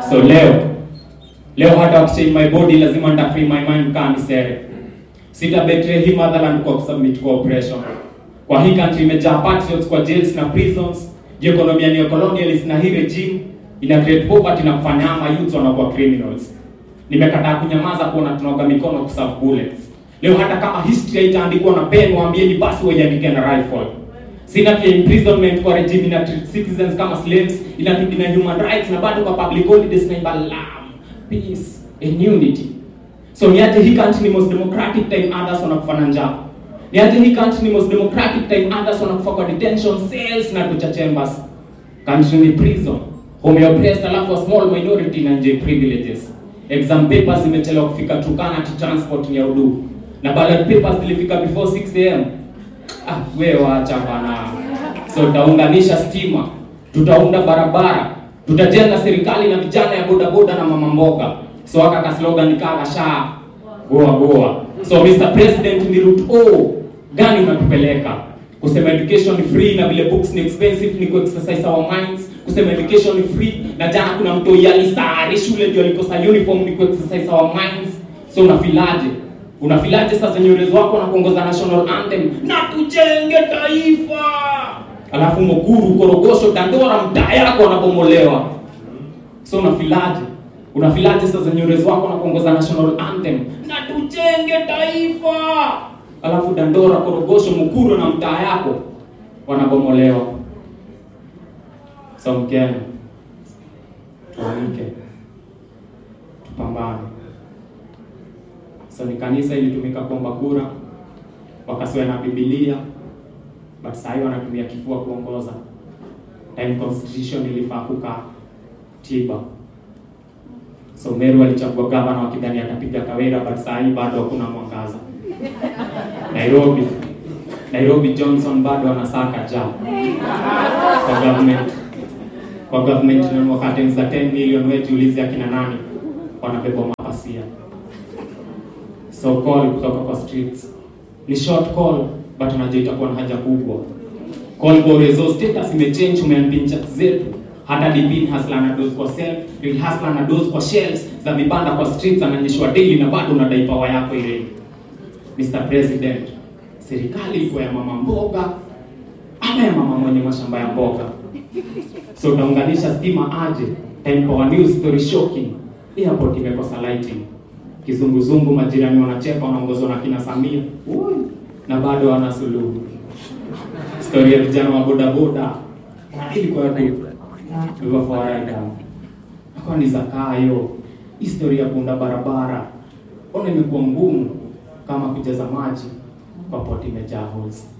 So leo leo hata wakichange my body lazima nita free my mind kama misere. Sita betray hii motherland kwa kusubmit kwa oppression. Kwa hii country imejaa patriots kwa jails na prisons. Juu economy ni colonialist na hii regime ina create poverty na kufanya ama youth wanakuwa criminals. Nimekataa kunyamaza kuona tunaoga mikono kuserve bullets. Leo hata kama history haitaandikwa na pen, waambieni basi waiandike na rifle. Sina pia imprisonment kwa regime ina treat citizens kama slaves, ina na human rights na bado kwa public holidays na imba love, peace and unity. So niaje hii country ni most democratic time others wanakufa na njaa. Niaje hii country ni most democratic time others wanakufa kwa detention cells na torture chambers. Country ni prison. Home ya oppressed alafu a small minority na nje privileges. Exam papers zimechelewa kufika Turkana to transport ni ya udu. Na ballot papers zilifika before 6 am. Ah, wewe wacha bana. So tutaunganisha stima, tutaunda barabara, tutajenga serikali na vijana ya boda boda na mama mboga. So aka ka slogan kaa sha goa goa. So Mr President, ni route O gani unatupeleka? Kusema education ni free na vile books ni expensive ni ku exercise our minds. Kusema education ni free na jana kuna mtu yalisari shule ndio alikosa uniform ni ku exercise our minds. So unafilaje? Unafilaje sasa nywele wako na kuongoza national anthem na tujenge taifa, alafu Mukuru, Korogosho, Dandora mtaa yako wanabomolewa. So unafilaje? Unafilaje sasa nywele wako na kuongoza national anthem na tujenge taifa, alafu Dandora, Korogosho, Mukuru na mtaa yako wanabomolewa. So Mkenya, tuamke, tupambane. So ni kanisa ilitumika kuomba kura, wakasiwa na Biblia, but sasa wanatumia kifua kuongoza. Time constitution ilifaa kukaa tiba. So Meru alichagua gavana wakidhani atapiga Kawira, but sasa bado hakuna mwangaza. Nairobi Nairobi Johnson bado anasaka ja kwa government kwa government na wakati za 10 million wetu ulizi akina nani wanabeba mapasia so call kutoka kwa streets ni short call but unajua itakuwa na haja kubwa call kwa rezo status imechange umeambia chat zetu hata dipin hasla na dose kwa self real hasla na dose kwa shelves za vibanda kwa streets ananyeshwa daily na bado unadai power yako ile Mr President serikali iko ya mama mboga ama ya mama mwenye mashamba ya mboga so utaunganisha stima aje time power news story shocking airport imekosa lighting kizunguzungu, majirani wanacheka, wanaongozwa na kina Samia Ui, na bado wana suluhu. Stori ya vijana wa bodaboda ilikuwa ilivyofaida akawa ni zakayo. Historia ya kuunda barabara ona imekuwa ngumu kama kujaza maji kwa poti imejaa holes.